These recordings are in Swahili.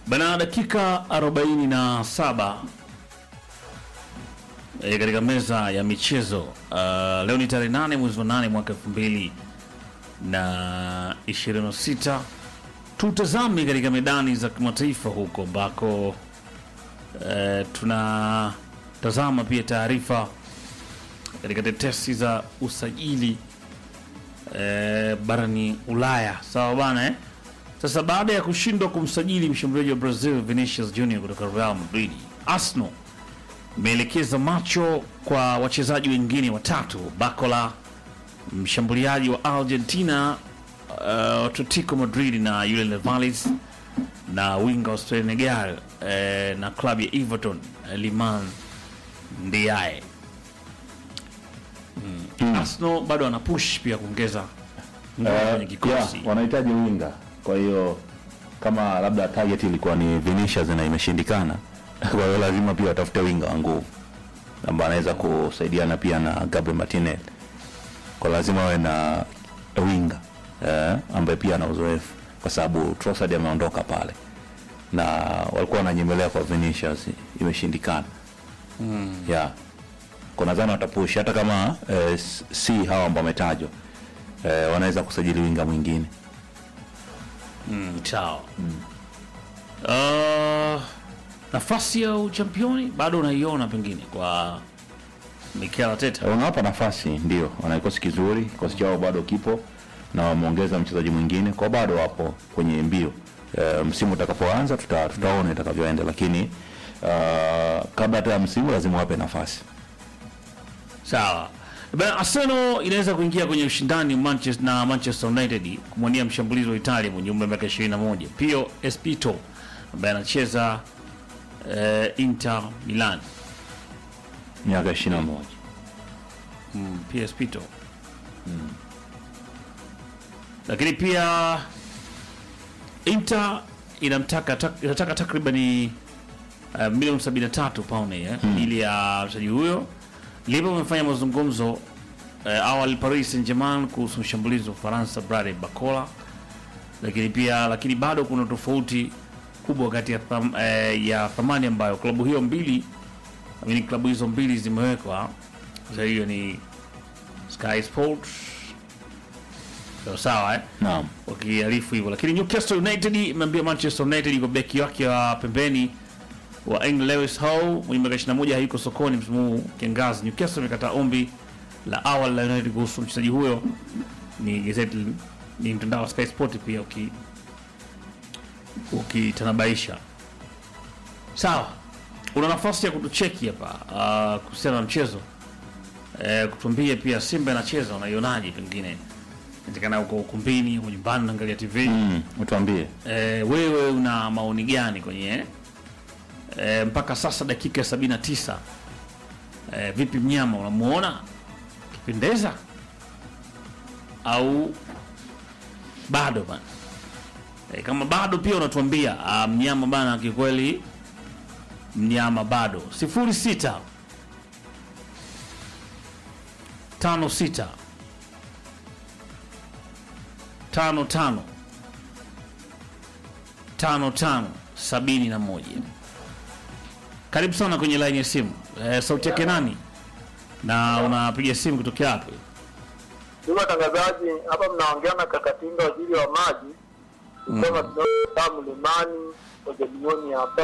Bana, dakika 47 e, katika meza ya michezo uh, leo ni tarehe 8 mwezi wa 8 mwaka 2000 na 26. Tutazame katika medani za kimataifa huko ambako uh, tunatazama pia taarifa katika tetesi za usajili eh, barani Ulaya. Sawa bana eh? Sasa baada ya kushindwa kumsajili mshambuliaji wa Brazil Vinicius Junior kutoka Real Madrid, Arsenal imeelekeza macho kwa wachezaji wengine watatu: Bacola, mshambuliaji wa Argentina uh, Atletico Madrid na Julian Alvarez na winga wa Senegal eh, na klabu ya Everton eh, Liman Ndiaye. Arsenal bado ana push pia kuongeza nguvu kwenye Eh, kikosi. yeah, wanahitaji winga. Kwa hiyo kama labda target ilikuwa ni Vinicius na imeshindikana, kwa hiyo lazima pia watafute winga wa nguvu ambaye anaweza kusaidiana pia na Gabriel Martinez. Kwa lazima wawe na winga eh, ambaye pia ana uzoefu, kwa sababu Trossard ameondoka pale na walikuwa wananyemelea kwa Vinicius, imeshindikana mm. yeah. Kwa nadhani watapush hata kama eh, s- si hawa ambao wametajwa eh, wanaweza kusajili winga mwingine Mm, sawa. Uh, nafasi ya uchampioni bado unaiona pengine kwa Mikel Arteta. wanawapa nafasi, ndio wana kikosi kizuri, kikosi chao bado kipo na wameongeza mchezaji mwingine, kwa bado wapo kwenye mbio. E, msimu utakapoanza tuta, tutaona itakavyoenda, lakini uh, kabla hata ya msimu lazima wape nafasi. Sawa. Bana, Arsenal inaweza kuingia kwenye ushindani Manchester na Manchester United kumwania mshambulizi wa Italia mwenye umri wa miaka 21 Pio Espito ambaye anacheza eh, Inter Milan. Miaka 21 Mm, Pio Espito. Lakini pia Inter inamtaka tak, inataka takribani uh, milioni 73 pound eh, ili ya mchezaji huyo. Liverpool wamefanya mazungumzo uh, awali Paris Saint-Germain kuhusu mshambulizi wa Ufaransa Bradley Barcola, lakini pia lakini bado kuna tofauti kubwa kati ya, tham, eh, ya thamani ambayo klabu hiyo mbili amini klabu hizo mbili zimewekwa. Sasa hiyo ni Sky Sports sawa sawa eh? naam. wakiarifu hivyo, lakini Newcastle United imeambia Manchester United iko beki wake wa pembeni wa England Lewis Hall mwenye miaka 21 hayuko sokoni msimu huu kiangazi. Newcastle imekataa ombi la awali la United kuhusu mchezaji huyo. Ni gazeti ni mtandao wa Sky Sport pia uki ukitanabaisha. Sawa, una nafasi ya kutucheki hapa uh, kuhusiana na mchezo eh, kutuambia pia Simba inacheza unaionaje, pengine inawezekana uko ukumbini au nyumbani unaangalia TV Mm, utuambie eh, wewe una maoni gani kwenye eh, mpaka sasa dakika ya sabini na tisa eh, vipi mnyama unamuona kipendeza au bado bana eh, kama bado pia unatuambia ah, mnyama bana kikweli mnyama bado sifuri sita tano sita tano tano tano tano sabini na moja. Karibu sana kwenye laini ya simu. E, sauti yake nani na unapiga simu kutokea wapi? Ndugu watangazaji, hapa mnaongea na Kakatinga, waziri wa maji kutoka Kidota Mlimani Ojalioni hapa.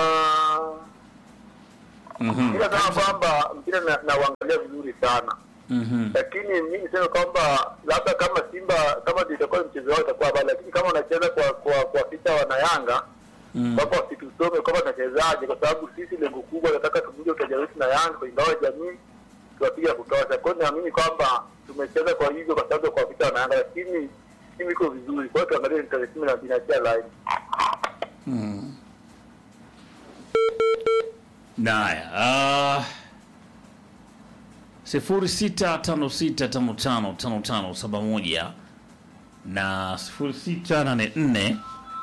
Mhm. Ila kama kwamba mpira na- nauangalia vizuri sana, Mhm. lakini mi niseme kwamba labda kama Simba kama ndio itakuwa mchezo wao itakuwa bali, lakini kama wanacheza kwa kwa kuwapita wanayanga Mm. kwamba wasitusome kwamba tunachezaje, kwa sababu sisi lengo kubwa nataka tuvunje utaja wetu na Yanga kwenye ngao ya jamii tuwapiga kutosha. Kwa hiyo naamini kwamba tumecheza kwa hivyo kwa sababu ya kuwapita wanayanga, lakini timu iko vizuri. Kwa hiyo tuangalie ni tarehe kumi na mbili nachia line Naya, uh, sifuri sita tano sita tano tano tano tano saba moja na sifuri sita nane nne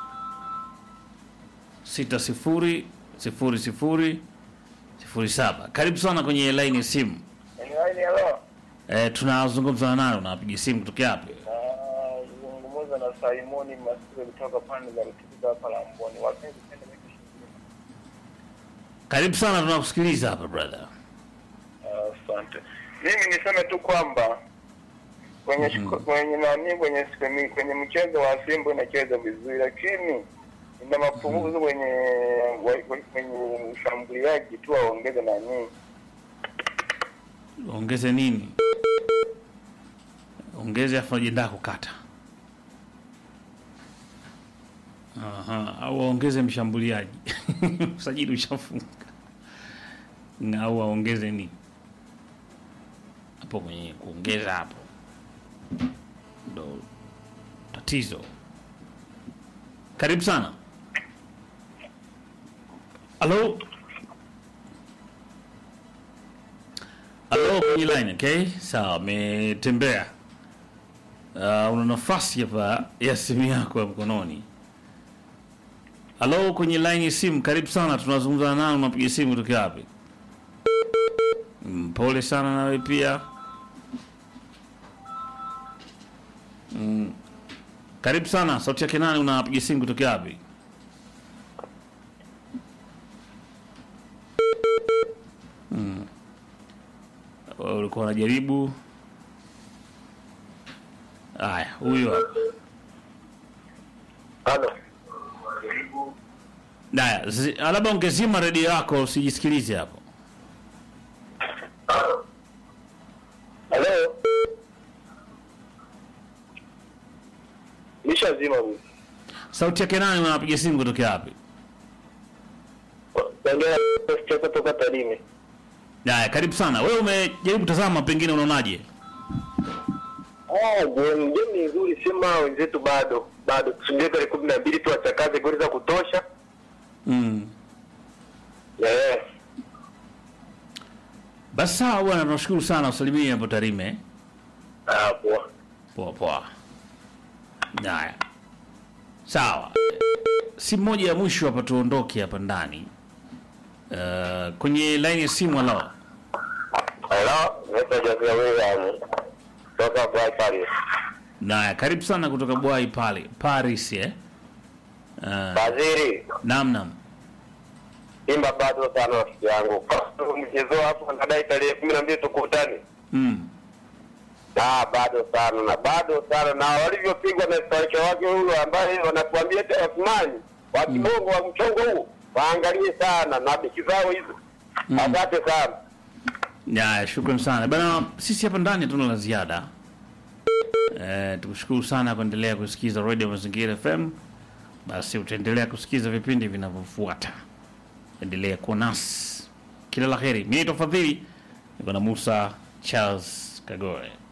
sita sifuri sifuri sifuri sifuri saba. Karibu sana kwenye laini ya simu. line. Hello, E, tunazungumza nayo, unapiga simu kutokea wapi? zungumza na Simoni Masire kutoka pande za Rutubika hapa Lamboni. Wapenzi pende Karibu sana, tunakusikiliza hapa brother. Asante. Mimi niseme tu kwamba kwenye shiko- kwenye nani kwenye kwenye, kwenye mchezo wa Simba inacheza vizuri, lakini ina mapungufu kwenye wa- kwenye ushambuliaji tu, waongeze nani Ongeze nini? Ongeze afu najiandaa kukata. Aha, au waongeze mshambuliaji. Usajili ushafunga. Na au waongeze nini? Hapo kwenye kuongeza hapo. Ndo tatizo. Karibu sana. Halo? Halo kwenye line, okay? Sawa, umetembea. Uh, una nafasi hapa ya simu yako ya mkononi. Halo kwenye line ya simu, karibu sana. Tunazungumza na nani? Unapiga simu kutoka wapi? Mm, Pole sana nawe pia. Mm. Karibu sana. Sauti yake nani? Unapiga simu kutoka wapi? Wewe ulikuwa unajaribu. Haya, huyo hapa. halo Haya, zi- labda ungezima redio yako usijisikilize hapo. halo, nishazima huyu Sauti yake nani? Unapiga simu kutoka wapi? Songea kutoka toka Tarime. Haya, karibu sana. Wewe umejaribu kutazama, pengine unaonaje? Ah, game game ni nzuri, sema wenzetu bado bado tusubiri tarehe kumi na mbili tu wachakaze goli za kutosha. Mm. Eh, Basi sawa bwana, tunashukuru sana usalimie hapo Tarime. ah, poa. Poa poa. Haya, sawa. Si moja ya mwisho hapa, tuondoke hapa ndani. Uh, kwenye line ya simu, halo. Hello, naitwa Jazia William toka Bright Paris. Naya, karibu sana kutoka Bwai pale Paris eh. Uh, Waziri, naam naam. Simba bado sana rafiki yangu. Mchezo hapo nadai tarehe kumi na mbili tukutane. Mm. Ah, bado sana na bado sana na walivyopigwa na striker wake huyo ambaye wanakuambia eti Osmani wa kibongo wa mchongo huu waangalie sana na beki zao hizo. Asante sana. Ya, shukran sana bana. Sisi hapa ndani hatuna la ziada. Eh, tukushukuru sana kuendelea kusikiza Radio Mazingira FM. Basi utaendelea kusikiza vipindi vinavyofuata. Endelea kuwa nasi. Kila la heri. Mimi ni Tofadhili. Niko na Musa Charles Kagore.